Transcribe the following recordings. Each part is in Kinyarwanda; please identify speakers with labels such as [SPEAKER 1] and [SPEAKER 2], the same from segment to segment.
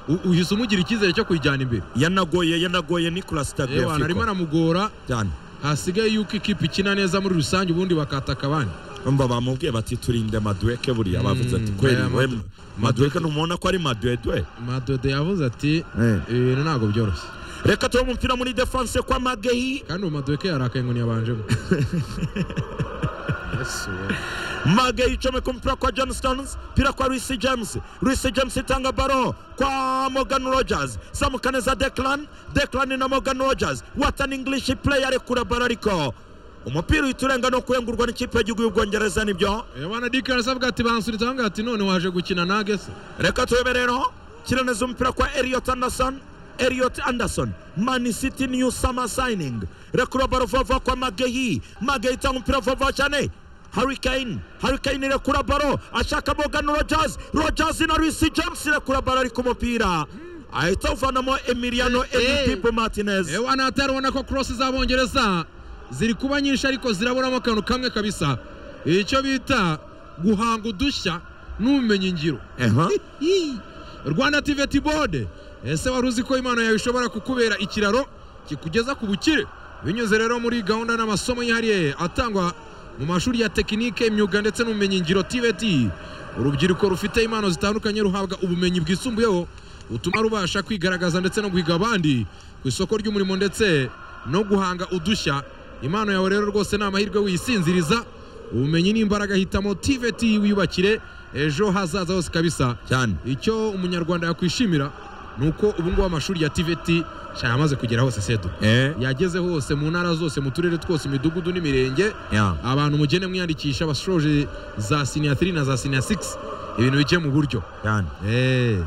[SPEAKER 1] U- uhise umugira icyizere cyo kuyijyana imbere
[SPEAKER 2] yanagoye yanagoye nicolas
[SPEAKER 1] yewe anarimo
[SPEAKER 2] tagliafico
[SPEAKER 1] anamugora
[SPEAKER 2] cyane
[SPEAKER 1] hasigaye yuko ikipe ikina neza muri rusange ubundi bakataka abandi
[SPEAKER 2] umva bamubwiye bati turinde madweke buriya
[SPEAKER 1] Mm,
[SPEAKER 2] bavuze ati kweli
[SPEAKER 1] aya
[SPEAKER 2] we
[SPEAKER 1] Mad-
[SPEAKER 2] madweke ntumubona ko ari madwedwe
[SPEAKER 1] madodo yavuze ati
[SPEAKER 2] Eh.
[SPEAKER 1] ibintu ntabwo byoroshye
[SPEAKER 2] reka turebe umupira muri defense kwa magehi
[SPEAKER 1] kandi uwo madoke yarakaye ngo ntiyabanjemo Yesu we.
[SPEAKER 2] magehi icomeka umupira kwa john stones umupira kwa luis james luis james itanga baro kwa morgan rogers samukaneza declan declan na morgan rogers what an english player rekura baro ariko umupira uhita urenga no kuyengurwa n'ikipe y'igihugu y'ubwongereza nibyo
[SPEAKER 1] Eh, bana dike arasabwa ati bansuritse aho ngaho ati none waje gukina nage se
[SPEAKER 2] reka turebe rero kiraneza umupira kwa elliot anderson elliot anderson man city new summer signing rekura baro vuba kwa magehi magehi itanga umupira vuba cyane Harry Kane, Harry Kane rekura baro ashaka Morgan Rogers, Rogers na Luis James rekura baro ariko umupira ahita awuvanamo Emiliano
[SPEAKER 1] Eh, eh.
[SPEAKER 2] Pipo Martinez.
[SPEAKER 1] Eh, wana hatari ubona ko korosi z'abongereza ziri kuba nyinshi ariko ziraburamo akantu kamwe kabisa icyo bita guhanga udushya n'ubumenyi ngiro
[SPEAKER 2] Aha.
[SPEAKER 1] Hii. rwanda tiveti bode ese wari uzi ko imana yawe ishobora kukubera ikiraro kikugeza ku bukire binyuze rero muri gahunda n'amasomo yihariye atangwa mu mashuri ya tekinike imyuga ndetse n'ubumenyingiro tiveti urubyiruko rufite impano zitandukanye ruhabwa ubumenyi bwisumbuyeho butuma rubasha kwigaragaza ndetse no guhiga abandi ku isoko ry'umurimo ndetse no guhanga udushya impano yawe rero rwose ni amahirwe wisinziriza ubumenyi n'imbaraga hitamo tiveti wiyubakire ejo hazaza hose kabisa
[SPEAKER 2] Cyane.
[SPEAKER 1] icyo umunyarwanda yakwishimira ni uko ubu ngubu amashuri ya tiveti shaya yamaze kugera hose sedu
[SPEAKER 2] Eh.
[SPEAKER 1] yageze hose mu ntara zose mu turere twose imidugudu n'imirenge
[SPEAKER 2] Ya.
[SPEAKER 1] abantu mugende mwiyandikisha bashoje za siniya 3 na za siniya 6 ibintu bijye mu buryo
[SPEAKER 2] Cyane.
[SPEAKER 1] Eh,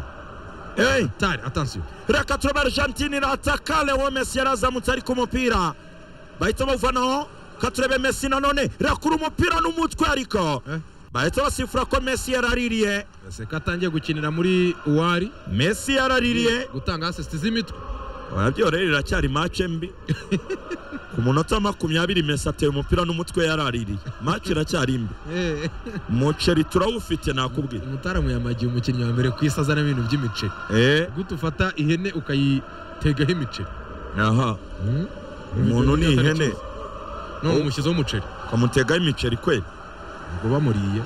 [SPEAKER 2] Eh.
[SPEAKER 1] tari atansiyo
[SPEAKER 2] reka turebe argentine irataka leo messi yarazamutse ariko umupira bahita bawuvanaho ka turebe messi nanone rakura umupira n'umutwe ariko
[SPEAKER 1] Eh.
[SPEAKER 2] bahita basifura ko messi yaraririye
[SPEAKER 1] seka atangiye gukinira muri uwari
[SPEAKER 2] messi yaraririye
[SPEAKER 1] gutanga asisiti z'imitwe
[SPEAKER 2] urabyo rero iracyari mace mbi ku munota makumyabiri messi ateye umupira n'umutwe yaraririye mace iracyari mbi
[SPEAKER 1] Eh,
[SPEAKER 2] umuceri turawufite nakubwiye
[SPEAKER 1] umutaramu yamagiye umukinnyi wa mbere ku isi azana ibintu by'imiceri
[SPEAKER 2] eh
[SPEAKER 1] gute ufata ihene ukayitegaho imiceri
[SPEAKER 2] aha umuntu ni ihene
[SPEAKER 1] none umushyizeho umuceri
[SPEAKER 2] ukamutegaho imiceri kweli
[SPEAKER 1] ubwo bamuriye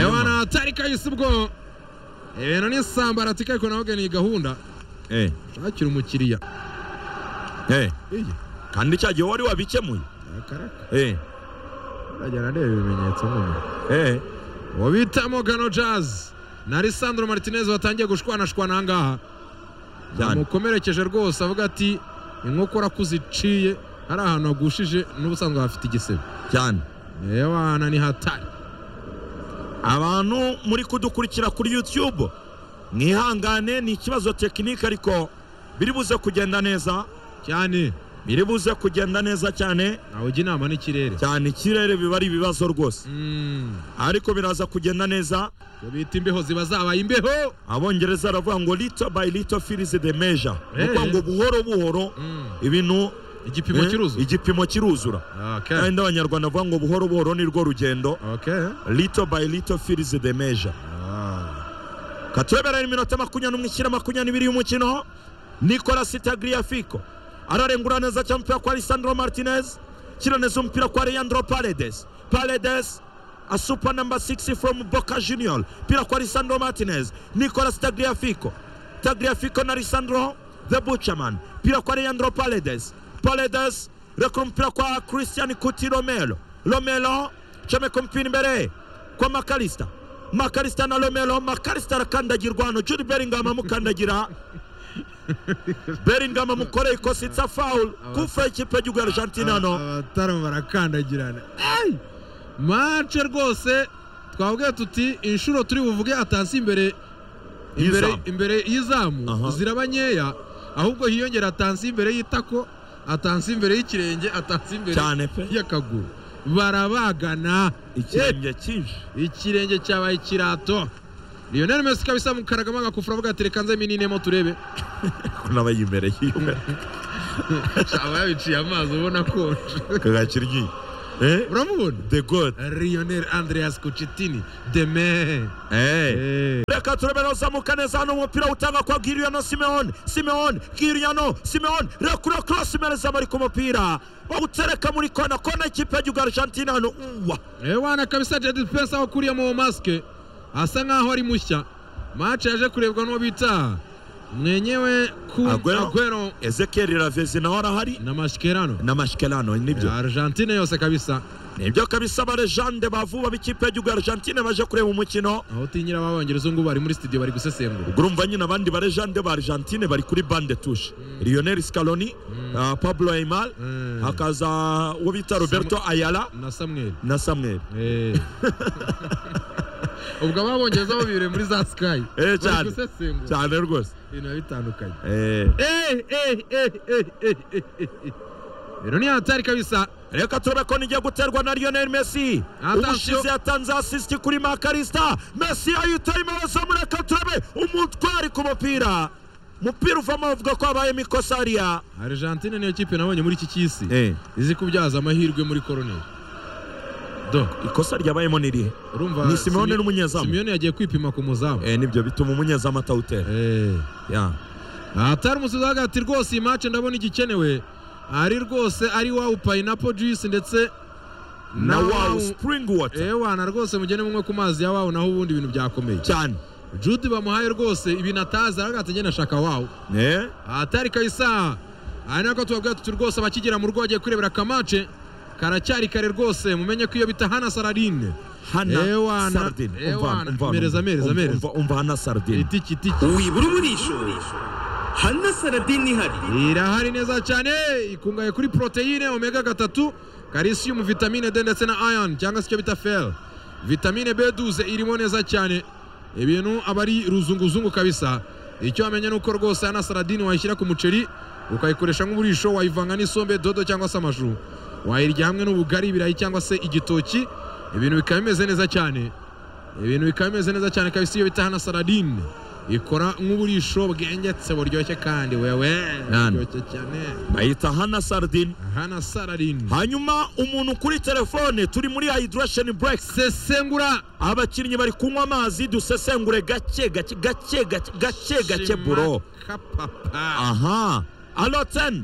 [SPEAKER 1] ewana atari kahise ubwo ibintu ni sambarati ariko nawe ni gahunda
[SPEAKER 2] eh
[SPEAKER 1] shakira umukiriya
[SPEAKER 2] eh
[SPEAKER 1] iyi
[SPEAKER 2] kandi cya gihe wari wabikemuye
[SPEAKER 1] akaraka
[SPEAKER 2] eh
[SPEAKER 1] arajya arareba ibimenyetso nyine
[SPEAKER 2] eh
[SPEAKER 1] uwo bita mogano jazz na Lisandro Martinez watangiye gushwanashwana aha ngaha
[SPEAKER 2] Cyane.
[SPEAKER 1] yamukomerekeje rwose avuga ati inkokora ko uziciye hari ahantu hagushije n'ubusanzwe hafite igisebe
[SPEAKER 2] cyane
[SPEAKER 1] ewana ni hatari
[SPEAKER 2] abantu muri kudukurikira kuri youtube mwihangane ni ikibazo tekinike ariko biri buze kugenda neza
[SPEAKER 1] cyane
[SPEAKER 2] biri buze kugenda neza cyane
[SPEAKER 1] nawujya inama n'ikirere
[SPEAKER 2] cyane ikirere biba ari ibibazo rwose
[SPEAKER 1] Mm,
[SPEAKER 2] ariko biraza kugenda neza
[SPEAKER 1] ibyo bita imbeho ziba zabaye imbeho
[SPEAKER 2] abongereza baravuga ngo little by little fills the measure ni
[SPEAKER 1] Eh.
[SPEAKER 2] ukuvuga ngo buhoro buhoro
[SPEAKER 1] Mm,
[SPEAKER 2] ibintu
[SPEAKER 1] igipimo
[SPEAKER 2] eh,
[SPEAKER 1] kiruzuye
[SPEAKER 2] igipimo kiruzura
[SPEAKER 1] Okay.
[SPEAKER 2] kandi abanyarwanda bavuga ngo buhoro buhoro ni rwo rugendo
[SPEAKER 1] Okay.
[SPEAKER 2] little by little fills the measure
[SPEAKER 1] Ah,
[SPEAKER 2] katweberera iminota makumyabiri n'umwe ishyira makumyabiri n'ibiri y'umukino nicolas tagliafico ararengura neza cyane umupira kwa lisandro martinez shyira neza umupira kwa leandro paredes paredes a super number 6 from boca junior pira kwa lisandro martinez nicolas tagliafico tagliafico na lisandro the butcherman pira kwa leandro paredes paredes rekura umupira kwa christian kuti romelo romelo comeka umupira imbere kwa makalista makalista na romelo makalista arakandagirwa hano juri beringam amukandagira beringam amukoreye ikosa itsa fawul kufura ikipe y'igihugu ya argentine hano
[SPEAKER 1] abataramu barakandagirana Ay! mace rwose twavuge tuti inshuro turi buvuge atansi imbere imbere
[SPEAKER 2] Y'izamu.
[SPEAKER 1] imbere y'izamu
[SPEAKER 2] Aha.
[SPEAKER 1] ziraba nkeya ahubwo hiyongera atansi imbere y'itako atansi imbere y'ikirenge atansi imbere
[SPEAKER 2] cyane pe
[SPEAKER 1] y'akaguru barabagana
[SPEAKER 2] ikirenge cyinshi
[SPEAKER 1] ikirenge cyabaye ikirato lionel messi ikaba isa mu karagamanga kufura avuga ati reka nze mininemo turebe
[SPEAKER 2] kunabaye imbere yiwe
[SPEAKER 1] aba yabiciye amazi ubona konje
[SPEAKER 2] kagakira inyuma eh
[SPEAKER 1] uramubona
[SPEAKER 2] the god
[SPEAKER 1] lionel andreas kucitini deme
[SPEAKER 2] eh reka turebe uzamuka neza hano umupira utanga kwa giriyano simeoni simeoni giriyano simeoni rekura korosi mereza bari ku mupira bawutereka muri kona kona ikipe y'igihugu argentine hano uwa
[SPEAKER 1] Eh, wana kabisa Jadid Pesa wakuriye mu maske asa nkaho ari mushya match yaje kurebwa n'uwo bita mwenyewe ku
[SPEAKER 2] Aguero.
[SPEAKER 1] Aguero
[SPEAKER 2] ezekeri ravezi nawe arahari
[SPEAKER 1] na mashikerano
[SPEAKER 2] na mashikelano nibyo
[SPEAKER 1] Argentine yose kabisa
[SPEAKER 2] nibyo kabisa abarejande bavuba b'ikipe y'igihugu argentine baje kureba umukino
[SPEAKER 1] aho utinyira ababongereza ubu ngubu bari muri studio bari gusesengura
[SPEAKER 2] urumva nyine abandi barejande ba argentine bari kuri bande tushe lionel scaloni ah, pablo aymar
[SPEAKER 1] Mm.
[SPEAKER 2] hakaza uwo bita roberto ayala
[SPEAKER 1] na Samuel
[SPEAKER 2] na samuel
[SPEAKER 1] Eh. ubwo ababongereza bo bibere muri za Sky
[SPEAKER 2] Eh,
[SPEAKER 1] bari
[SPEAKER 2] cyane.
[SPEAKER 1] gusesengura
[SPEAKER 2] cyane rwose
[SPEAKER 1] ibintu biba bitandukanye
[SPEAKER 2] Eh,
[SPEAKER 1] Eh, eh, eh, eh, eh, eh, eh, eh. rero ni hatari kabisa
[SPEAKER 2] reka turebe ko nigiye guterwa na lionel messi
[SPEAKER 1] Attention.
[SPEAKER 2] ubushize yatanze asisiti kuri makarista messi yayitaye imbabaza mureka turebe umutwari ku mupira umupira uvamo bavuga ko habayemo ikosa hariya
[SPEAKER 1] Argentine niyo kipe nabonye muri iki cy'isi izi kubyaza amahirwe muri koroneri do
[SPEAKER 2] ikosa ryabayemo ni rihe
[SPEAKER 1] urumva
[SPEAKER 2] Ni Simeone
[SPEAKER 1] Simi-
[SPEAKER 2] n'umunyezamu.
[SPEAKER 1] Simeone yagiye kwipima ku muzamu
[SPEAKER 2] Eh, nibyo bituma umunyezamu atawutera
[SPEAKER 1] Eh.
[SPEAKER 2] Yeah.
[SPEAKER 1] atari umusizi hagati rwose iyi match ndabona igikenewe ari rwose ari wawu pineapple juice ndetse
[SPEAKER 2] na wawu
[SPEAKER 1] wawu-
[SPEAKER 2] spring water
[SPEAKER 1] Eh, wana rwose mugene munywe ku mazi ya wawu naho ubundi ibintu byakomeye
[SPEAKER 2] cyane
[SPEAKER 1] jude bamuhaye rwose ibintu atazi aragati agenda ashaka wawu
[SPEAKER 2] Eh,
[SPEAKER 1] atari kabisa aha ni nako tubabwira tuti rwose abakigera mu rugo bagiye kwirebera akamace karacyari kare rwose mumenye ko iyo bita hana sararine Eh,
[SPEAKER 2] hana
[SPEAKER 1] wana.
[SPEAKER 2] sardine
[SPEAKER 1] Eh,
[SPEAKER 2] Umva hano,
[SPEAKER 1] wana.
[SPEAKER 2] umva hano,
[SPEAKER 1] Mereza, mereza,
[SPEAKER 2] umva-
[SPEAKER 1] mereza.
[SPEAKER 2] umva- umva hana sardine
[SPEAKER 1] itiki itiki
[SPEAKER 3] wibura uburisho hana saradini ihari
[SPEAKER 1] irahari neza cyane ikungahaye kuri poroteyine omega gatatu karisiyumu vitamine d ndetse na iron cyangwa se icyo bita fer vitamine b duze irimo neza cyane ibintu aba ari ruzunguzungu kabisa icyo wamenya ni uko rwose hana saradini wayishyira ku muceri ukayikoresha nk'uburisho wayivanga n'isombe dodo cyangwa se amashu wayirya hamwe n'ubugari ibirayi cyangwa se igitoki ibintu bikaba bimeze neza cyane ibintu bikaba bimeze neza cyane kabisa iyo bita hana saradine ikora nk'uburisho bwengetse buryoshye kandi wewe
[SPEAKER 2] Yani.
[SPEAKER 1] buryoshye cyane
[SPEAKER 2] bayita hana sardine
[SPEAKER 1] hana saradine
[SPEAKER 2] hanyuma umuntu kuri telefone turi muri hydration break
[SPEAKER 1] sesengura
[SPEAKER 2] abakinnyi bari kunywa amazi dusesengure gake gake gake gake gake gake
[SPEAKER 1] Shima
[SPEAKER 2] buro
[SPEAKER 1] kapapa
[SPEAKER 2] aha alo 10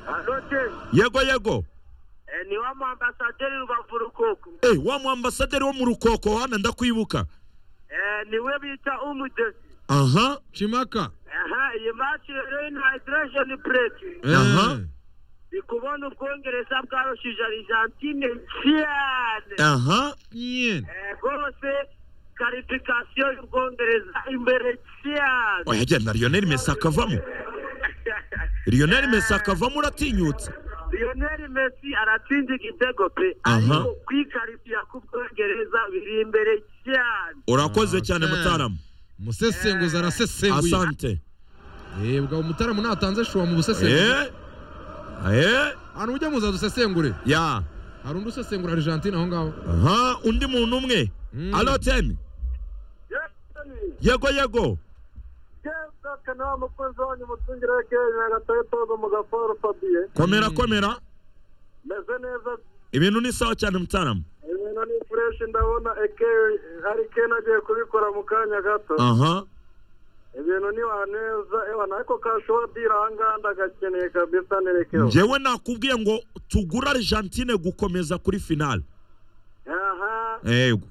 [SPEAKER 4] Anote,
[SPEAKER 2] yego yego
[SPEAKER 4] eh, ni wa mu ambasaderi rubavu rukoko
[SPEAKER 2] eh wa mu ambasaderi wo mu rukoko hana ndakwibuka
[SPEAKER 4] Eh, ni we bita umudesi
[SPEAKER 2] aha
[SPEAKER 1] chimaka
[SPEAKER 4] aha iyi match rero ni hydration plate
[SPEAKER 2] Aha.
[SPEAKER 1] Eh.
[SPEAKER 4] ndi kubona ubwongereza bwarushije argentine cyane
[SPEAKER 2] aha
[SPEAKER 1] Nyen.
[SPEAKER 4] Eh, rwose karifikasiyo y'ubwongereza imbere cyane
[SPEAKER 2] oya genda lionel messi akavamo lionel messi akavamo uratinyutse
[SPEAKER 4] lionel messi aratsinda igitego pe
[SPEAKER 2] Aha.
[SPEAKER 4] ariko kwikarifiya k'ubwongereza biri imbere cyane
[SPEAKER 2] urakoze
[SPEAKER 1] Ah,
[SPEAKER 2] cyane
[SPEAKER 1] Ten.
[SPEAKER 2] mutaramu
[SPEAKER 1] umusesenguzi arasesenguye
[SPEAKER 2] asante
[SPEAKER 1] Eh, ubwo umutaramu natanze shuwa mu busesenguzi
[SPEAKER 2] eh eh
[SPEAKER 1] ahantu mujya muza dusesengure
[SPEAKER 2] ya
[SPEAKER 1] hari undi usesengura argentine aho ngaho
[SPEAKER 2] aha undi muntu umwe
[SPEAKER 1] Mm.
[SPEAKER 2] alo 10 yego yego
[SPEAKER 4] kanama umukunzi wanyu umucungire w'ikirere nyagatare togo mu gaforo fabiye
[SPEAKER 2] komera komera
[SPEAKER 4] meze neza
[SPEAKER 2] ibintu ni sawa cyane mutaramu
[SPEAKER 4] ibintu ni fureshi ndabona eke ari ken agiye kubikora mu kanya gato
[SPEAKER 2] aha
[SPEAKER 4] ibintu ni waneza ewa nako kashowa dira ahangaha ndagakeneye kabisa nerekeho
[SPEAKER 2] njyewe nakubwiye ngo tugura argentine gukomeza kuri finale
[SPEAKER 4] aha
[SPEAKER 2] yego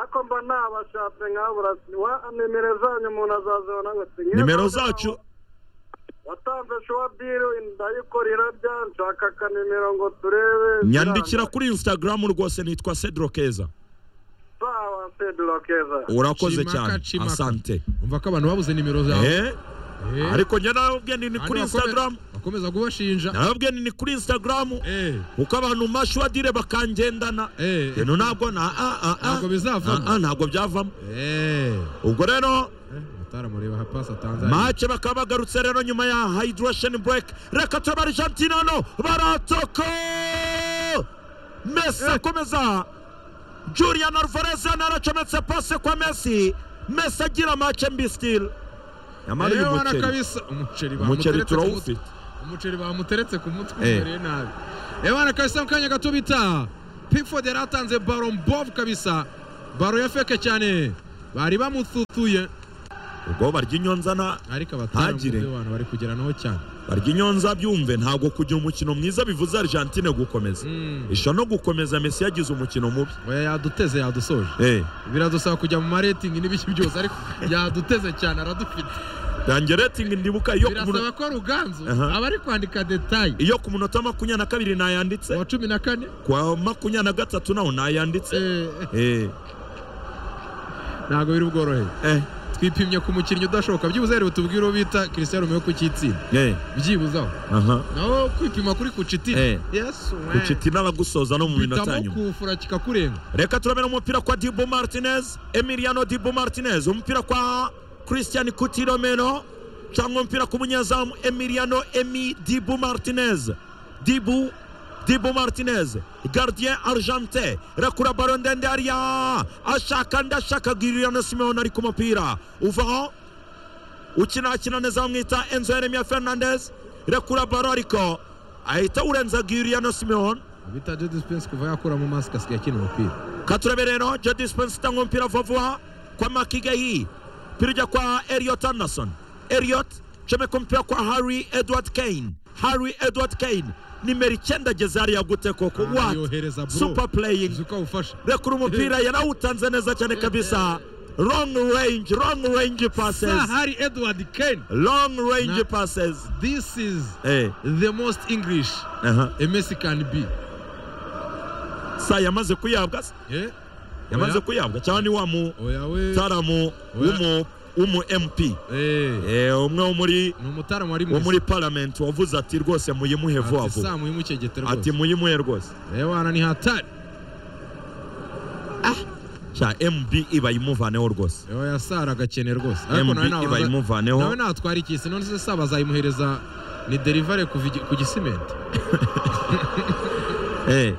[SPEAKER 4] ako mba nabashatse nkabura wa nimero zanyu umuntu azazibona gute Nk'iyo
[SPEAKER 2] nimero
[SPEAKER 4] nawe
[SPEAKER 2] zacu
[SPEAKER 4] watanze showa diri ndayikorera bya nshaka akanimero ngo turebe
[SPEAKER 2] nyandikira kuri instagram rwose nitwa cedro keza
[SPEAKER 4] sawa pedro keza
[SPEAKER 2] urakoze
[SPEAKER 1] Chimaka,
[SPEAKER 2] cyane
[SPEAKER 1] chimaka.
[SPEAKER 2] asante
[SPEAKER 1] umva ko abantu babuze nimero zawe
[SPEAKER 2] Eh,
[SPEAKER 1] Eh.
[SPEAKER 2] ariko njye narababwiye nti ni
[SPEAKER 1] Abantu
[SPEAKER 2] kuri
[SPEAKER 1] bakome-
[SPEAKER 2] instagram
[SPEAKER 1] bakomeza kubashinja
[SPEAKER 2] narababwiye nti ni kuri instagram
[SPEAKER 1] Eh,
[SPEAKER 2] kuko abantu mashuwadire bakangendana
[SPEAKER 1] eh, eh.
[SPEAKER 2] ibintu ntabwo na ah, ah, ah.
[SPEAKER 1] Ntabwo bizavamo.
[SPEAKER 2] Ah, ah, ntabwo byavamo
[SPEAKER 1] Eh,
[SPEAKER 2] ubwo rero
[SPEAKER 1] ataramureba hapasi atanzaniya
[SPEAKER 2] mace bakaba bagarutse rero nyuma ya hydration break reka turaba argentine hano baratoko mesi akomeza julian alvarez hano yaracometse pase kwa mesi mesi agira mace mbi still nyamara uyu
[SPEAKER 1] wana
[SPEAKER 2] muceri
[SPEAKER 1] kabisa umuceri
[SPEAKER 2] umuceri
[SPEAKER 1] bamuteretse ku
[SPEAKER 2] turawufite
[SPEAKER 1] mutwe. umuceri bamuteretse ku mutwe
[SPEAKER 2] Eh.
[SPEAKER 1] umereye nabi ewana kabisa mu kanya gato bita pickford yari atanze baro mbovu kabisa baro ya feke cyane bari bamutsutsuye
[SPEAKER 2] ubwo barya inyonzana
[SPEAKER 1] ariko abatera mu
[SPEAKER 2] Ntagire.
[SPEAKER 1] byo abantu bari kugeranaho cyane
[SPEAKER 2] barya inyonza byumve ntabwo kugira umukino mwiza bivuze argentine gukomeza
[SPEAKER 1] Mm.
[SPEAKER 2] isha no gukomeza messi yagize umukino mubi
[SPEAKER 1] oya yaduteze yadusoje
[SPEAKER 2] Eh,
[SPEAKER 1] biradusaba kujya mu maretingi n'ibiki byose ariko yaduteze cyane aradufite
[SPEAKER 2] yanjye rating ndibuka iyo ku
[SPEAKER 1] birasaba
[SPEAKER 2] muno-
[SPEAKER 1] ko ruganzu
[SPEAKER 2] Aha.
[SPEAKER 1] aba ari kwandika detayi
[SPEAKER 2] iyo ku munota makumyabiri na kabiri nayanditse
[SPEAKER 1] wa cumi na kane
[SPEAKER 2] kwa makumyabiri na gatatu naho nayanditse
[SPEAKER 1] eh, eh,
[SPEAKER 2] Eh,
[SPEAKER 1] ntabwo biri bworohe
[SPEAKER 2] eh,
[SPEAKER 1] twipimye ku mukinnyi udashoboka byibuze rero tubwire uwo bita christian romeo ku cyitsinda
[SPEAKER 2] eh,
[SPEAKER 1] byibuze aho
[SPEAKER 2] aha
[SPEAKER 1] naho kwipima kuri kucitina
[SPEAKER 2] Eh.
[SPEAKER 1] yesu we.
[SPEAKER 2] kuciti n'abagusoza no mu minota ya
[SPEAKER 1] bitamo
[SPEAKER 2] nyuma
[SPEAKER 1] kufura kikakurenga
[SPEAKER 2] reka turabera umupira kwa dibu martinez emiliano dibu martinez umupira kwa christian kutiromeno cyangwa umupira ku munyezamu emiliano emi dibu martinez dibu dibu martinez gardien argente rekura baro ndende hariya ashaka ndashaka giriyano simeon ari ku mupira uvaho ukinakina neza bamwita enzo yeremia fernandez rekura baro ariko ahita urenza giriyano simeon
[SPEAKER 1] bita jedi spense kuva yakura mu mask asigaye akina umupira
[SPEAKER 2] katurabe rero jodi spensi itanga umupira vuba vuba kwa makigayi umupira ujya kwa elliot anderson elliot comeka umupira kwa harry edward kane harry edward kane nimero icyenda ageze hariya gute koko
[SPEAKER 1] Ah, yohereza
[SPEAKER 2] what
[SPEAKER 1] bro.
[SPEAKER 2] super playing
[SPEAKER 1] uzi uko awufasha
[SPEAKER 2] rekura umupira yarawutanze neza cyane kabisa long range long range passes
[SPEAKER 1] Sir hari edward kane
[SPEAKER 2] long range
[SPEAKER 1] Na-
[SPEAKER 2] passes
[SPEAKER 1] this is
[SPEAKER 2] eh
[SPEAKER 1] the most english
[SPEAKER 2] aha
[SPEAKER 1] a messi can be
[SPEAKER 2] sa yamaze kuyabwa se?
[SPEAKER 1] Eh?
[SPEAKER 2] yamaze
[SPEAKER 1] Oya.
[SPEAKER 2] kuyabwa cyangwa ni wa mu
[SPEAKER 1] oya we
[SPEAKER 2] taramu
[SPEAKER 1] Oya.
[SPEAKER 2] w'umu w'umu mp
[SPEAKER 1] Eh,
[SPEAKER 2] Eh, umwe wo muri
[SPEAKER 1] ni umutaramu wari
[SPEAKER 2] wo
[SPEAKER 1] mwiza
[SPEAKER 2] muri paramenti wavuze ati rwose muyimuhe vuba
[SPEAKER 1] ati
[SPEAKER 2] vuba
[SPEAKER 1] samu y'umukegete
[SPEAKER 2] ati
[SPEAKER 1] rwose
[SPEAKER 2] muyimuhe rwose
[SPEAKER 1] reba hano ni hatari
[SPEAKER 2] sha mb iba imuvaneho rwose
[SPEAKER 1] Ewa yasara agakene rwose ariko
[SPEAKER 2] mb
[SPEAKER 1] nawe
[SPEAKER 2] iba
[SPEAKER 1] nawe nawe
[SPEAKER 2] imuvaneho
[SPEAKER 1] natwara ikisi none se saba azayimuhereza ni derivare kuva igi- ku gisimenti
[SPEAKER 2] eh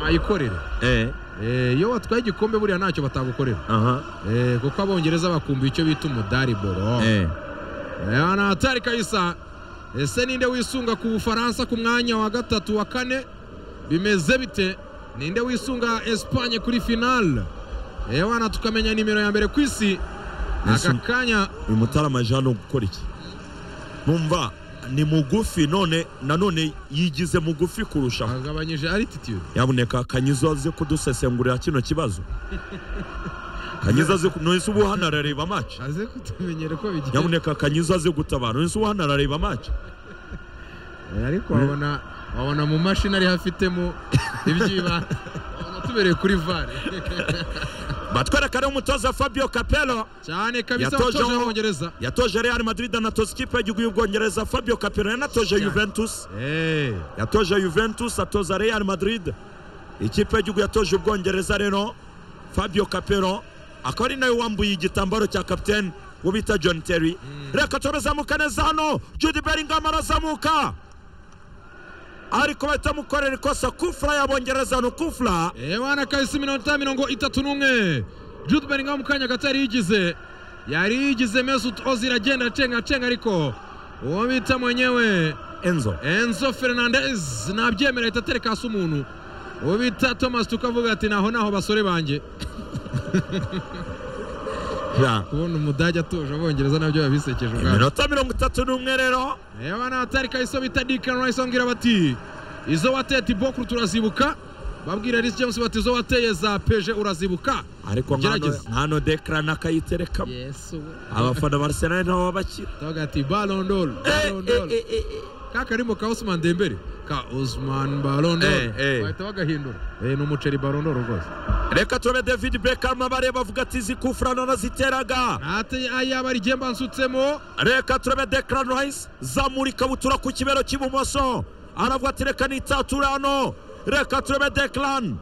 [SPEAKER 1] ayikorere
[SPEAKER 2] eh
[SPEAKER 1] Eh, iyo watwaye igikombe buriya ntacyo batagukorera
[SPEAKER 2] aha
[SPEAKER 1] Eh, kuko abongereza bakumva icyo bita umudari boro
[SPEAKER 2] eh
[SPEAKER 1] Eh, na hatari kabisa ese ninde wisunga ku bufaransa ku mwanya wa gatatu wa kane bimeze bite ninde wisunga espanye kuri finale ewana tukamenya nimero ya mbere ku isi aka
[SPEAKER 2] Nisun-
[SPEAKER 1] kanya
[SPEAKER 2] uyu mutarama jean ni gukora iki numva ni mugufi none nanone yigize mugufi kurushaho
[SPEAKER 1] agabanyije altitude
[SPEAKER 2] yaboneka kanyizo aze kudusesengurira kino kibazo kanyizo aze nonese ubu hano arareba maci
[SPEAKER 1] aze kutumenyera ko bigiye
[SPEAKER 2] nyaboneka kanyizo aze gutabara nonese ubu hano arareba maci
[SPEAKER 1] Eh, ariko wabona wabona mu mashini ariho afitemo ibyiba wabona tubereye kuri vare
[SPEAKER 2] batwereka rero umutoza fabio capello
[SPEAKER 1] cyane kabisa
[SPEAKER 2] Yatoje
[SPEAKER 1] watoje
[SPEAKER 2] aho-
[SPEAKER 1] abongereza
[SPEAKER 2] yatoje real madrid anatoza ikipe y'igihugu y'ubwongereza fabio capello yanatoje
[SPEAKER 1] Cyane.
[SPEAKER 2] juventus
[SPEAKER 1] Eh,
[SPEAKER 2] yatoje juventus atoza real madrid ikipe y'igihugu yatoje ubwongereza rero fabio capello akaba ari nawe wambuye igitambaro cya kapitene wo bita john terry reka turazamuka neza hano judy bellingham arazamuka ariko bahita mukorera ikosa kufura y'abongereza ni kufura
[SPEAKER 1] ewana kabisa iminota mirongo itatu n'umwe jude bellingham mu kanya gato yari yigize yari yigize mesut ozil agenda acenga acenga ariko uwo bita mwenyewe
[SPEAKER 2] enzo
[SPEAKER 1] enzo fernandez nabyemera ahita atereka hasi umuntu uwo bita thomas tukavuga ati naho naho basore banjye
[SPEAKER 2] Ja.
[SPEAKER 1] kubona umudage atuje abongereza nabyo biba bisekeje ubwabo
[SPEAKER 2] iminota mirongo itatu n'umwe rero
[SPEAKER 1] ewa n'ahatari kahiso bita dikani rayisi bambwira bati izo wateye tibokuru turazibuka babwira risi james bati izo wateye za peje urazibuka
[SPEAKER 2] ariko nkano-
[SPEAKER 1] Gerageza.
[SPEAKER 2] nkano dekarana akayiterekamo
[SPEAKER 1] yesu
[SPEAKER 2] abafana ba arsenal nabo babakira
[SPEAKER 1] tavuga ati balondol balondol ka karimo ka osman dembere ka osman balondol
[SPEAKER 2] Eh, eh.
[SPEAKER 1] bahita bagahindura Eh, ni umuceri balondol rwose
[SPEAKER 2] reka turabe david beckham abareba avuga ati izi kufura naraziteraga
[SPEAKER 1] ati ayaba ari igemba nsutsemo
[SPEAKER 2] reka turabe dekarana rayisi zamura ikabutura ku kibero cy'ibumoso aravuga ati reka nitatura hano reka turabe dekarana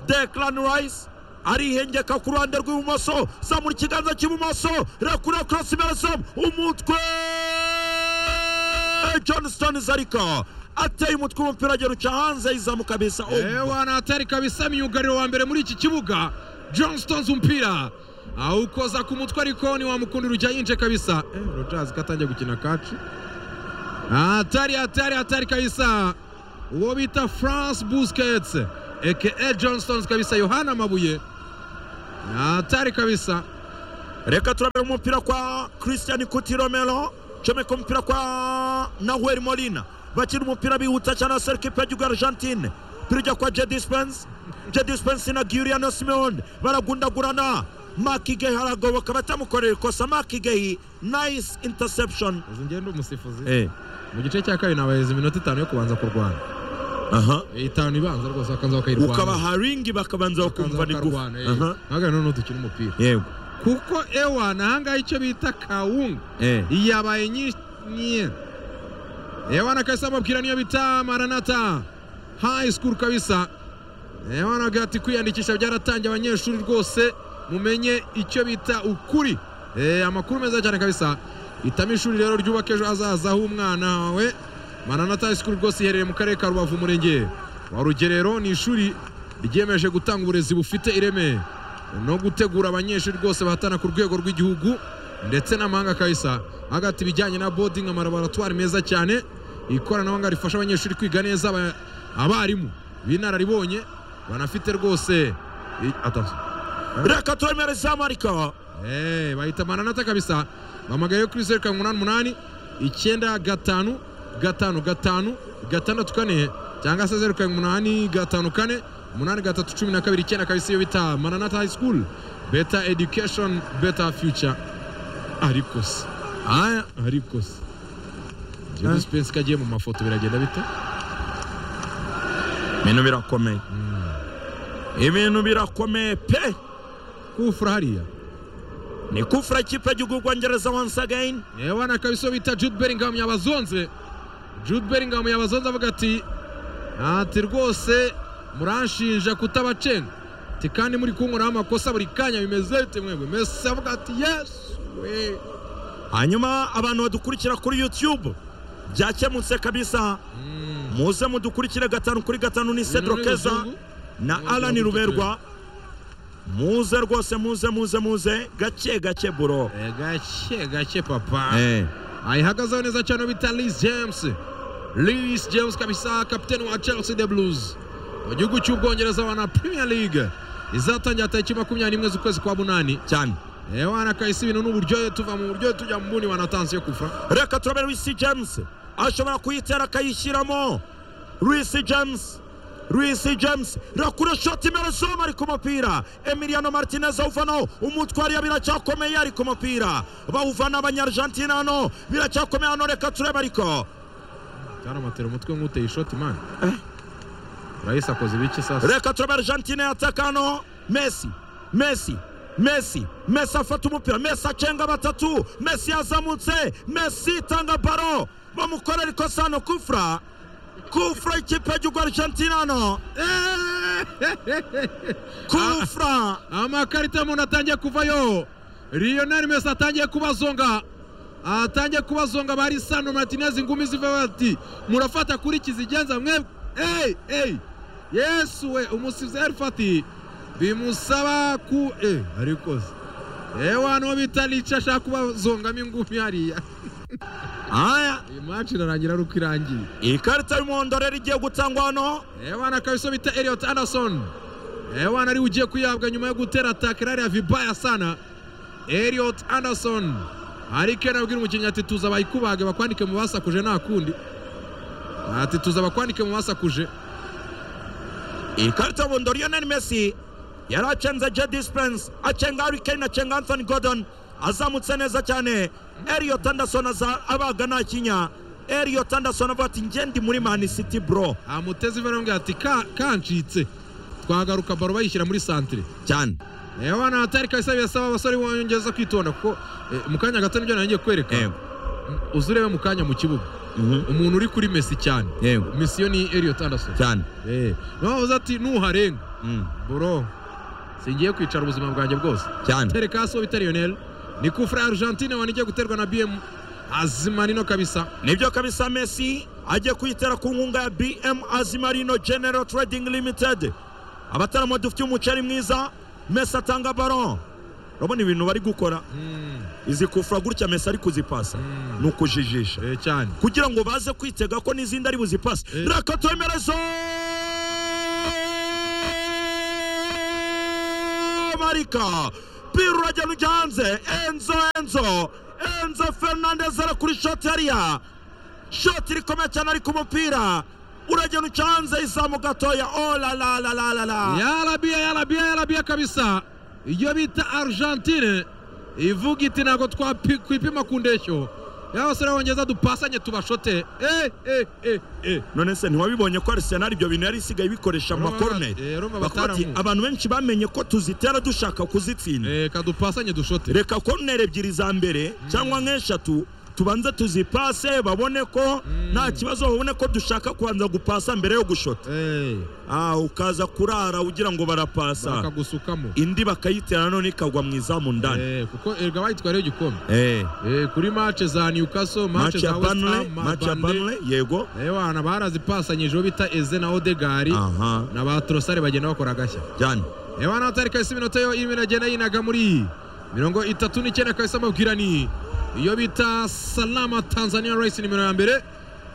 [SPEAKER 2] dekarana rayisi arihengeka ku ruhande rw'ibumoso zamura ikiganza cy'ibumoso rekura korosi merasomu umutwe johnston zarika ateye umutwe umupira agera uca hanze yizamuka bisa
[SPEAKER 1] ewa natari kabisa myugariro wa mbere muri iki kibuga john stones umupira awukoza ku mutwe ariko ntiwamukundira ujya yinje kabisa Eh, rogers katangiye gukina kaci hatari hatari hatari kabisa uwo bita france busquets eke john stones kabisa yohana amabuye hatari kabisa
[SPEAKER 2] reka turabere umupira kwa christian kutiromero comeka umupira kwa nahuel molina bakina umupira bihuta cyane asera ikipe y'igihugu argentine umupira ujya kwa jedi spense jedi spense na giyuriano simeone baragundagurana makigehi haragoboka batamukorera ikosa makigehi nice interception
[SPEAKER 1] uzi ngende umusifuzi
[SPEAKER 2] eh
[SPEAKER 1] mu gice cya kabiri nabahereza iminota itanu yo kubanza kurwana
[SPEAKER 2] aha
[SPEAKER 1] itanu ibanza rwose bakaza bakayirwana
[SPEAKER 2] ukabaha ringi bakabanza bakumva ni gufu aha
[SPEAKER 1] ntabwo noneho dukina umupira
[SPEAKER 2] yego
[SPEAKER 1] kuko ewa nahangaha icyo bita kawunga
[SPEAKER 2] eh
[SPEAKER 1] yabaye nyinshi ewa na kabisa amabwira niyo bita maranata hayi sikuru kabisa ewa na gati kwiyandikisha byaratangiye abanyeshuri rwose mumenye icyo bita ukuri Eh, amakuru meza cyane kabisa hitamo ishuri rero ryubaka ejo hazaza h'umwana wawe maranata hayi sikuru rwose iherereye mu karere ka rubavu umurenge wa rugerero ni ishuri ryemeje gutanga uburezi bufite ireme no gutegura abanyeshuri rwose bahatana ku rwego rw'igihugu ndetse n'amahanga kabisa hagati ibijyanye na bodingi amalaboratwari meza cyane ikoranabuhanga rifasha abanyeshuri kwiga neza aba- abarimu b'inararibonye banafite rwose i- atatu.
[SPEAKER 2] reka turemere zamarika
[SPEAKER 1] Eh, bahita maranata kabisa bahamagaye kuri zeru karindwi umunani umunani icyenda gatanu gatanu gatanu gatandatu kane cyangwa se zeru karindwi umunani gatanu kane umunani gatatu cumi na kabiri icyenda kabisa iyo bita maranata hayi sikuru beta edikeshoni beta fiyuca ariko se
[SPEAKER 2] aya
[SPEAKER 1] ariko se jodi sipensi kagiye mu mafoto biragenda bite
[SPEAKER 2] ibintu birakomeye ibintu birakomeye pe
[SPEAKER 1] kufura hariya
[SPEAKER 2] ni kufura ikipe y'igihugu bwongereza once again
[SPEAKER 1] yewe na kabisa iyo bita jude beringamu yabazonze jude beringamu yabazonze avuga ati ati rwose muranshinja kutabacenga ati kandi muri kunkoraho amakosa buri kanya bimeze bite mwebwe mesi avuga ati yesu we
[SPEAKER 2] hanyuma abantu badukurikira kuri youtube byakemutse kabisa muze mudukurikire gatanu kuri gatanu ni cedro keza na alan ruberwa muze rwose muze muze muze gake gake buro
[SPEAKER 1] Eh, gake gake papa
[SPEAKER 2] Eh,
[SPEAKER 1] ayihagazeho neza cyane bita Liz James Liz James kabisa kapiteni wa Chelsea the Blues mu gihugu cy'ubwongereza wa na Premier League izatangira tariki makumyabiri n'imwe z'ukwezi kwa munani
[SPEAKER 2] cyane
[SPEAKER 1] ewana kahise ibintu n'uburyohe tuva mu buryohe tujya mu bundi wanatanze yo kufura
[SPEAKER 2] reka turabere wisi james ashobora kuyitera akayishyiramo wisi james wisi james rakura shoti imbere zuma ari ku mupira emiliano martinez awuvanaho umutwari biracyakomeye ari ku mupira bawuvana abanyargentina hano biracyakomeye hano reka turebe ariko
[SPEAKER 1] cyane amatera umutwe nk'uteye ishoti mani urahise akoze ibiki sasa
[SPEAKER 2] reka turebe argentine yataka hano messi messi messi messi afata umupira messi acenga batatu messi yazamutse messi itanga baro bamukorera ikosa hano kufra kufra ikipe y'igihugu argentine hano kufra
[SPEAKER 1] amakarita muntu atangiye kuvayo lionel mesi atangiye kubazonga atangiye kubazonga bari sandro martinez ingumi zivaho ati murafata kuri iki zigenza mwebwe eyi eyi yesu we umusifuzi erifati bimusaba ku e ariko se ewa nuwo bita rica ashaka kubazongamo ingumi hariya
[SPEAKER 2] aya
[SPEAKER 1] iyi maci irarangira ari uko irangiye
[SPEAKER 2] ikarita y'umuhondo rero igiye gutangwa hano
[SPEAKER 1] ewana kabiso bita Elliot Anderson ewana ariwe ugiye kuyahabwa nyuma yo gutera ataka irari ya vibaya sana Elliot Anderson hari kera abwira umukinnyi ati tuza bayikubage bakwandike mu basakuje nta kundi ati tuza bakwandike mu basakuje
[SPEAKER 2] ikarita y'umuhondo lionel messi yari acenze jedi spence acenga harry kane acenga anthony gordon azamutse neza cyane elliot anderson aza abaga nta kinya elliot anderson avuga ati njye ndi muri man city bro
[SPEAKER 1] amuteze ivara amubwira ati "Ka- kancitse twagaruka baro bayishyira muri santire
[SPEAKER 2] cyane
[SPEAKER 1] ewana atari kabisa birasaba abasore bongeza kwitonda kuko eh, mu kanya gato nibyo narangiye kwereka
[SPEAKER 2] yego
[SPEAKER 1] uze urebe mu kanya mu kibuga
[SPEAKER 2] mhm,
[SPEAKER 1] umuntu uri kuri mesi cyane
[SPEAKER 2] yego
[SPEAKER 1] misiyo ni Elliot Anderson
[SPEAKER 2] cyane
[SPEAKER 1] Eh, navuze ati nuharenga
[SPEAKER 2] mm,
[SPEAKER 1] bro singiye kwicara ubuzima bwanjye bwose
[SPEAKER 2] cyane
[SPEAKER 1] tereka hasi uwo bita Lionel ni kufra ya Argentine wanigiye guterwa na BM azimanino kabisa
[SPEAKER 2] nibyo kabisa messi agiye kuyitera ku nkunga ya bm azimarino general trading limited abatarama dufite umuceri mwiza messi atanga baron urabona ibintu bari gukora
[SPEAKER 1] Mm,
[SPEAKER 2] izi kufura gutya mesi ari kuzipasa
[SPEAKER 1] Mm.
[SPEAKER 2] ni ukujijisha
[SPEAKER 1] eh, cyane
[SPEAKER 2] kugira ngo baze kwitega ko n'izindi ari buzipase
[SPEAKER 1] Eh.
[SPEAKER 2] reka twemerezo marika umupira urajya rujya hanze enzo enzo enzo fernandez arakura ishoti hariya shoti rikomeye cyane ariko umupira uragenda uca hanze izamu gatoya olalalalala
[SPEAKER 1] yarabiya yarabiya yarabiya kabisa iyo bita argentine ivuga iti ntabwo twakwipima ku ndeshyo ya basore b'abongereza dupasanye tubashote eh eh eh eh
[SPEAKER 2] none se ntiwabibonye ko arisenali ibyo bintu yari isigaye ibikoresha mu
[SPEAKER 1] Roma
[SPEAKER 2] makoroneri
[SPEAKER 1] ba- eh, Roma
[SPEAKER 2] Bakuba ati,
[SPEAKER 1] bataramu.
[SPEAKER 2] abantu benshi bamenye ko tuzitera dushaka kuzitsinda
[SPEAKER 1] eh kadupasanye dushote
[SPEAKER 2] reka koroneri ebyiri za mbere cyangwa nk'eshatu tubanze tuzipase babone ko nta kibazo babone ko dushaka kubanza gupasa mbere yo gushota
[SPEAKER 1] eh
[SPEAKER 2] Ah, ukaza kurara ugira ngo barapasa
[SPEAKER 1] bakagusukamo
[SPEAKER 2] indi bakayitera none ikagwa mu izamu ndani
[SPEAKER 1] eh kuko erega bayitwariye igikombe
[SPEAKER 2] Eh,
[SPEAKER 1] eh kuri match za Newcastle match
[SPEAKER 2] match
[SPEAKER 1] za
[SPEAKER 2] ya
[SPEAKER 1] West
[SPEAKER 2] Burnley
[SPEAKER 1] Ham
[SPEAKER 2] match ya
[SPEAKER 1] Burnley
[SPEAKER 2] Burnley yego
[SPEAKER 1] eh wana barazipasanyije uwo bita Eze na Odegaard
[SPEAKER 2] aha
[SPEAKER 1] na ba Trossard bagenda bakora agashya
[SPEAKER 2] cyane
[SPEAKER 1] ebana tariki ya iminota yo irimo iragenda yinaga muri mirongo itatu n'icyenda kabisa amabwirani iyo bita salama tanzania rayisi nimero ya mbere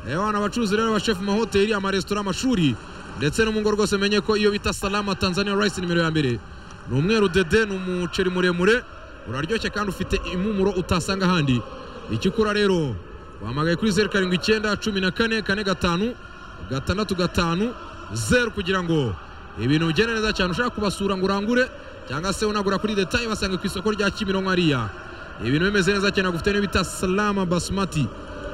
[SPEAKER 1] ebana abacuruzi rero abashefu mu mahoteli amaresitora amashuri ndetse no mu ngo rwose menye ko iyo bita salama tanzania rayisi nimero ya mbere ni umweru dede ni umuceri muremure uraryoshye kandi ufite impumuro utasanga ahandi icyo ukora rero wahamagaye kuri zeru karindwi icyenda cumi na kane kane gatanu gatandatu gatanu zeru kugira ngo ibintu bigenda neza cyane ushaka kubasura ngo urangure cyangwa se unagura kuri detaye basanga ku isoko rya kimironko hariya ibintu bimeze neza cyane gufite n'ibyo bita salama basmati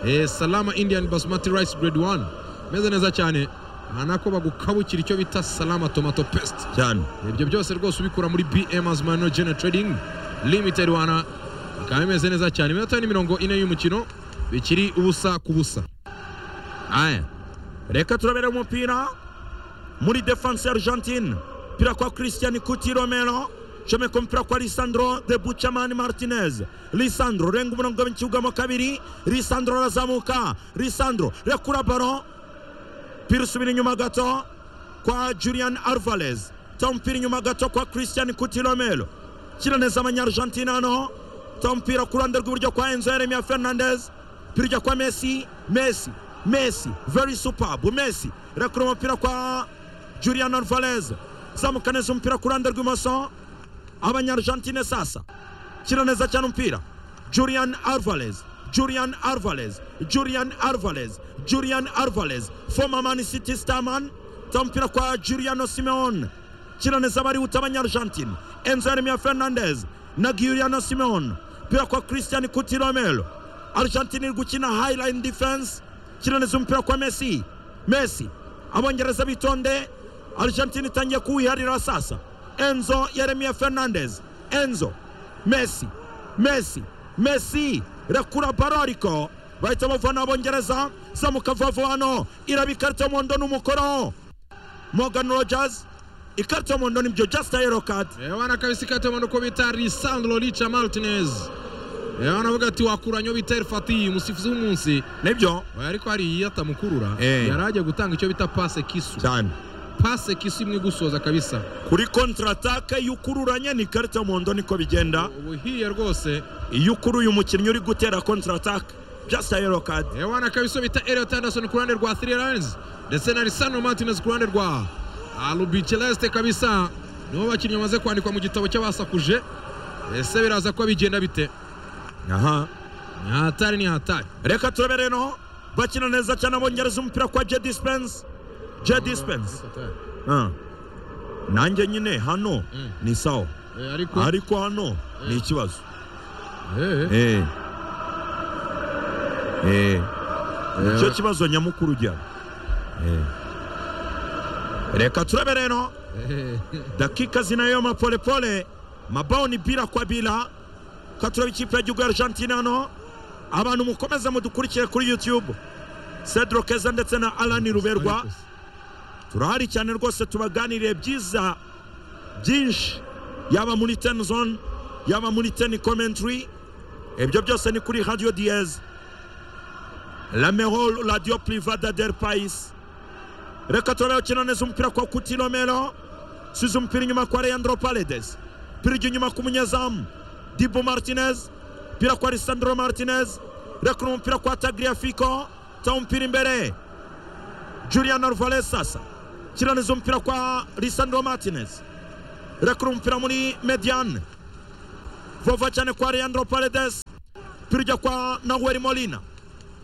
[SPEAKER 1] eh, salama indian basmati rice grade 1 imeze neza cyane aha nako bagukabukira icyo bita salama tomato paste
[SPEAKER 2] cyane
[SPEAKER 1] ibyo byose rwose ubikura muri bm azmano gene trading limited wana bikaba bimeze neza cyane iminota ni mirongo ine y'umukino bikiri ubusa ku busa
[SPEAKER 2] aya reka turabere umupira muri defense ya argentine mpira kwa christian kuti romero comeka umupira kwa lisandro de buchamani martinez lisandro renga umurongo w'ikibuga kabiri lisandro arazamuka lisandro rekura baro mpira usubira inyuma gato kwa julian alvarez ta umupira inyuma gato kwa christian kuti romero shyira neza abanyaargentine hano ta umupira ku ruhande rw'iburyo kwa enzo yeremia fernandez mpira ujya kwa messi messi messi very superb messi rekura umupira kwa julian alvarez zamuka neza umupira ku ruhande rw'imoso abanyaargentine sasa shyira neza cyane umupira julian alvarez julian alvarez julian alvarez julian alvarez former man city starman ta umupira kwa juliano simeon shyira neza abarihuta abanyaargentine enzo yeremia fernandez na giuliano simeon mpira kwa christian kuti romero argentine iri gukina highline defense shyira neza umupira kwa messi messi abongereza bitonde argentine itangiye kuwiharira sasa enzo yeremia fernandez enzo messi messi messi rekura baro ariko bahita bavana abongereza zamuka vuba hano iraba ikarita y'umuhondo n'umukoro morgan rogers ikarita y'umuhondo nibyo just a yellow card
[SPEAKER 1] wana kabisa ikata mwana uko bita Lisandro Licha Martinez wana avuga ati wakuranyo bita El Fatih umusifuzi w'umunsi
[SPEAKER 2] nibyo
[SPEAKER 1] oya ariko hari iyiyata mukurura
[SPEAKER 2] Eh.
[SPEAKER 1] yari agiye gutanga icyo bita pase kisu
[SPEAKER 2] cyane
[SPEAKER 1] pase kisu imwe gusoza kabisa
[SPEAKER 2] kuri kontratake iyo ukururanye ni ikarita y'umuhondo niko bigenda
[SPEAKER 1] ubu hiye rwose
[SPEAKER 2] iyo ukuruye umukinnyi uri gutera kontratake just a yellow card
[SPEAKER 1] wana kabisa bita Elliot Anderson ku ruhande rwa Three Lions ndetse na Lisandro Martinez ku ruhande rwa Alubi Celeste kabisa nibo bakinnyi bamaze kwandikwa mu gitabo cy'abasakuje ese biraza ko bigenda bite
[SPEAKER 2] aha
[SPEAKER 1] ni hatari ni hatari
[SPEAKER 2] reka turabere no bakina neza cyane abongereza umupira kwa jedi spense jedi spense Ah. nanjye nyine hano
[SPEAKER 1] Mm.
[SPEAKER 2] ni sawa
[SPEAKER 1] Eh, ariko
[SPEAKER 2] ariko hano ni ikibazo
[SPEAKER 1] Eh.
[SPEAKER 2] Eh. Eh. nicyo
[SPEAKER 1] Eh,
[SPEAKER 2] kibazo nyamukuru ujyana Eh. reka turebe rero
[SPEAKER 1] eh,
[SPEAKER 2] dakika zinayo mapolepole mabao ni bila kwa bila ko tureba ikipe y'igihugu ya argentine hano abantu mukomeze mudukurikire kuri youtube cedro keza ndetse na alani ruberwa turahari cyane rwose tubaganiriye byiza byinshi yaba muri ten zone yaba muri ten commentary ibyo byose ni kuri radio diez la mehor radio privada del pais reka turabe ukina neza umupira kwa kutinomero size umupira inyuma kwa leandro paredes mpira ujya inyuma ku munyezamu dibu martinez mpira kwa lisandro martinez rekura umupira kwa tagriafico ta umupira imbere Julian Alvarez sasa kiraniza umupira kwa Lisandro Martinez rekura umupira muri Median vova cyane kwa leandro paredes umupira ujya kwa naweri molina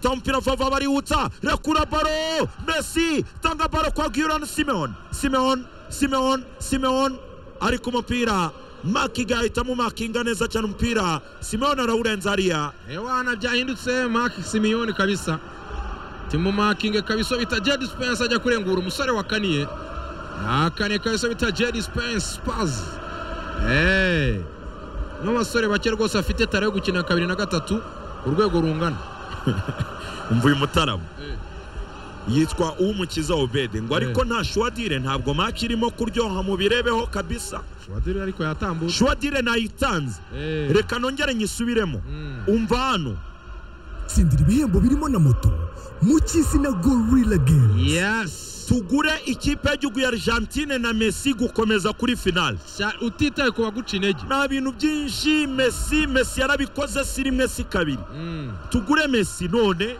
[SPEAKER 2] ta umupira vova bariwutsa rekura baro messi tanga baro kwa guran simeon simeon simeon simeon ari ku mupira makiga ahitamo makinga neza cyane umupira simeon arawurenza hariya
[SPEAKER 1] ewana byahindutse mark simiyoni kabisa timu makinge kabisa bita jedi spense ajya kurengura umusore wa kaniye akaniye kabisa bita jedi spense spazi eee n'abasore bake rwose bafite tara yo gukina kabiri na gatatu ku rwego rungana
[SPEAKER 2] umva uyu mutarama
[SPEAKER 1] Eh.
[SPEAKER 2] yitwa umukiza obede ngo ariko
[SPEAKER 1] Eh.
[SPEAKER 2] nta shwadire ntabwo maki irimo kuryoha mubirebeho kabisa
[SPEAKER 1] shwadiri ariko yatambutse
[SPEAKER 2] shwadire nayitanze
[SPEAKER 1] Eh.
[SPEAKER 2] reka nongere nyisubiremo umva hano
[SPEAKER 5] tsindira ibihembo birimo na moto mu cy'isi na gorilla games
[SPEAKER 1] yes
[SPEAKER 2] tugure ikipe y'igihugu ya argentine na messi gukomeza kuri finale
[SPEAKER 1] Sha- utitaye ku baguca intege
[SPEAKER 2] nta bintu byinshi messi messi yarabikoze si rimwe si kabiri
[SPEAKER 1] Mm.
[SPEAKER 2] tugure messi none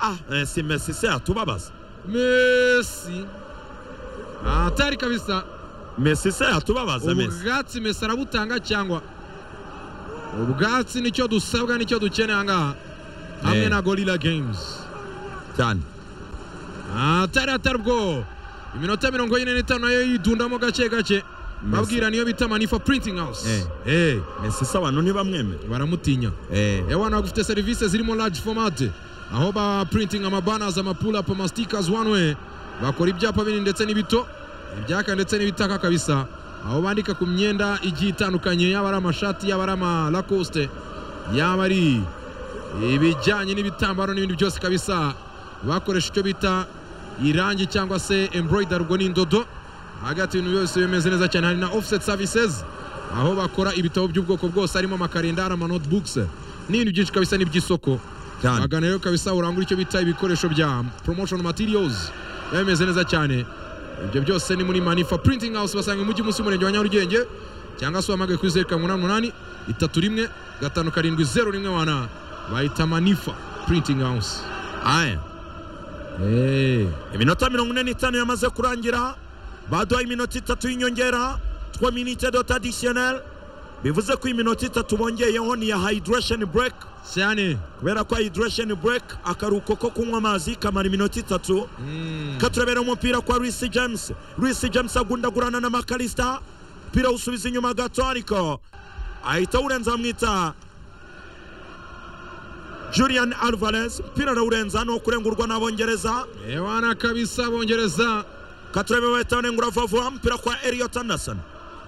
[SPEAKER 2] ah eh, si messi se yatubabaza
[SPEAKER 1] mesi atari kabisa
[SPEAKER 2] messi se yatubabaza messi
[SPEAKER 1] ubwatsi mesi arabutanga cyangwa ubwatsi nicyo dusabwa nicyo dukeneye ahangaha hamwe
[SPEAKER 2] Eh.
[SPEAKER 1] na gorilla games
[SPEAKER 2] cyane
[SPEAKER 1] atari atari ubwo iminota mirongo ine n'itanu nayo yidundamo gake gake babwira niyo bita manifa printing house Eh,
[SPEAKER 2] messi se abantu ntibamwemera
[SPEAKER 1] baramutinya
[SPEAKER 2] eh.
[SPEAKER 1] ewana bagufite serivisi zirimo large format aho ba printing amabanners amapulapu amastikers one way bakora ibyapa binini ndetse n'ibito ibyaka ndetse n'ibitaka kabisa aho bandika ku myenda igiye itandukanye yaba ari amashati yaba ari amalacoste yaba ari ibijyanye n'ibitambaro n'ibindi byose kabisa bakoresha icyo bita irangi cyangwa se embroidery ubwo ni indodo hagati ibintu byose bimeze neza cyane hari na offset services aho bakora ibitabo by'ubwoko bwose harimo amakarendari ama notebooks n'ibintu byinshi kabisa n'iby'isoko
[SPEAKER 2] cyane
[SPEAKER 1] bagana rero kabisa urangura icyo bita ibikoresho bya promotion materials biba bimeze neza cyane ibyo byose ni muri manifa printing house basanga umujyi munsi y'umurenge wa nyarugenge cyangwa se uhamagaye kuri zeru karindwi umunani umunani itatu rimwe gatanu karindwi zeru rimwe wana bayita manifa printing house
[SPEAKER 2] aya
[SPEAKER 1] Eh,
[SPEAKER 2] iminota mirongo ine n'itanu yamaze kurangira baduhaye iminota itatu y'inyongera two minute dot additionnel bivuze ko iminota itatu bongeyeho ni iya hydration break
[SPEAKER 1] cyane
[SPEAKER 2] kubera ko hydration break akaruhuko ko kunywa amazi kamara iminota itatu ka turabera umupira kwa Reece James Reece James agundagurana na Makalista umupira usubiza inyuma gato ariko ahita awurenza amwita Julian Alvarez umupira arawurenza ni ukurengurwa n'abongereza
[SPEAKER 1] Eh, wana kabisa bongereza
[SPEAKER 2] katurebe bahitane ngura vuba vuba mpira kwa Elliot Anderson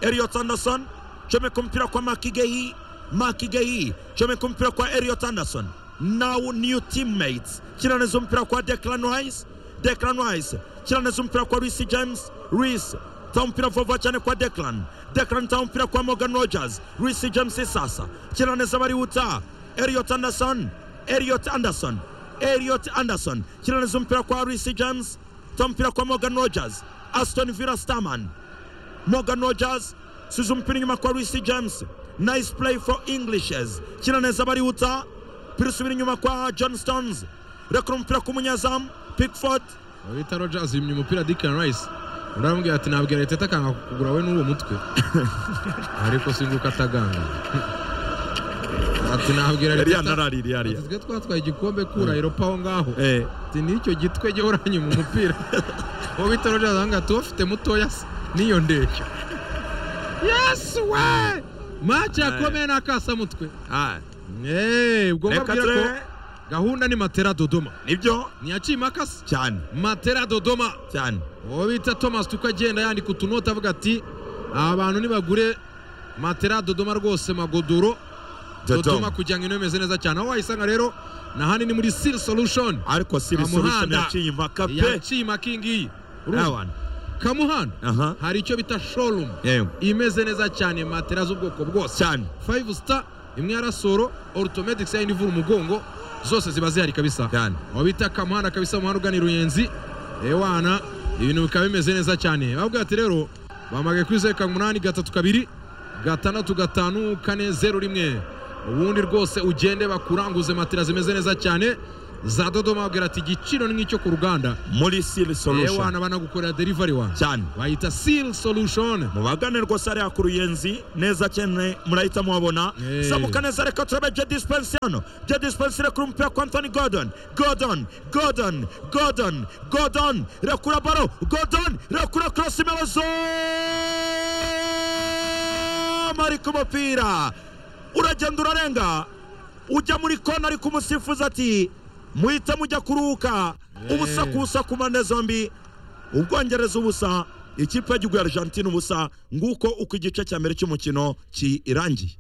[SPEAKER 2] Elliot Anderson chomeka mpira kwa Makigehi Makigehi chomeka mpira kwa Elliot Anderson now new teammates chiraneza mpira kwa Declan Rice Declan Rice chiraneza mpira kwa Reece James Reece ta mpira vuba vuba cyane kwa Declan Declan ta mpira kwa Morgan Rogers Reece James sasa chiraneza bari uta Elliot Anderson Elliot Anderson Elliot Anderson chiraneza mpira kwa Reece James ta mpira kwa Morgan Rogers Aston Villa Starman Morgan Rogers size umupira inyuma kwa Reece James nice play for Englishes kina neza bariwuta pira usubira inyuma kwa John Stones rekura umupira ku munyezamu Pickford
[SPEAKER 1] bita rogers yimye umupira dickon rice undi aramubwira ati nabwira leta itakanga kugura we n'uwo mutwe ariko singuka ataganga ati nabwira
[SPEAKER 2] yariya
[SPEAKER 1] leta
[SPEAKER 2] narariri yariya
[SPEAKER 1] twe twatwaye igikombe kura eropa aho ngaho
[SPEAKER 2] eh
[SPEAKER 1] ati nicyo gitwe jya uranyuma umupira uwo bita rogers ahangaha tuwafite mutoya se niyo ndeshyo yesu we maci yakomeye n'akasamutwe
[SPEAKER 2] ah
[SPEAKER 1] eee ubwo
[SPEAKER 2] reka
[SPEAKER 1] mbabwira ko
[SPEAKER 2] turebe
[SPEAKER 1] gahunda ni matera dodoma
[SPEAKER 2] nibyo
[SPEAKER 1] ntiyacimakasi
[SPEAKER 2] cyane
[SPEAKER 1] matera dodoma
[SPEAKER 2] cyane
[SPEAKER 1] uwo bita thomas tuko agenda yandika utunota avuga ati "Aba bantu nibagure matera dodoma rwose magodoro dodoma
[SPEAKER 2] Dodoma
[SPEAKER 1] kugira ngo ino imeze neza cyane aho wayisanga rero ni ahanini muri siri solution
[SPEAKER 2] ariko siri solution
[SPEAKER 1] Kamuhanda.
[SPEAKER 2] yaciye impaka pe
[SPEAKER 1] yaciye makingi urumva
[SPEAKER 2] rawan
[SPEAKER 1] kamuhanda
[SPEAKER 2] aha
[SPEAKER 1] hari icyo bita showroom
[SPEAKER 2] yego
[SPEAKER 1] imeze neza cyane matera z'ubwoko bwose
[SPEAKER 2] cyane
[SPEAKER 1] five star imwe ya rasoro orthomedics yayindi ivura umugongo zose ziba zihari kabisa
[SPEAKER 2] cyane
[SPEAKER 1] aho bita kamuhanda kabisa umuhanda ugana i ruyenzi ewana ibintu bikaba bimeze neza cyane bavuga ati rero bamagaye kuri zeru karindwi umunani gatatu kabiri gatandatu gatanu kane zeru rimwe ubundi rwose ugende bakuranguze matera zimeze neza cyane za dodoma ababwira ati igiciro ni nk'icyo ku ruganda
[SPEAKER 2] muri siri
[SPEAKER 1] yewe wana
[SPEAKER 2] solution
[SPEAKER 1] banagukorera delivery wa
[SPEAKER 2] cyane
[SPEAKER 1] bayita seal solution
[SPEAKER 2] mubagane rwose hariya ku ruyenzi neza cyane murahita muhabona
[SPEAKER 1] Eh.
[SPEAKER 2] samuka neza reka turebe je dispense hano je dispense irekura umupira kwa antony gordon gordon gordon gordon gordon rekura baro gordon rekura cross imebazo ari ku mupira uragenda urarenga ujya muri kona ariko umusifuzi ati muhite mujya kuruhuka ubusa ku busa ku mpande zombi ubwongereza ubusa ikipe y'igihugu ya argentine ubusa nguko uko igice cya mbere cy'umukino kirangiye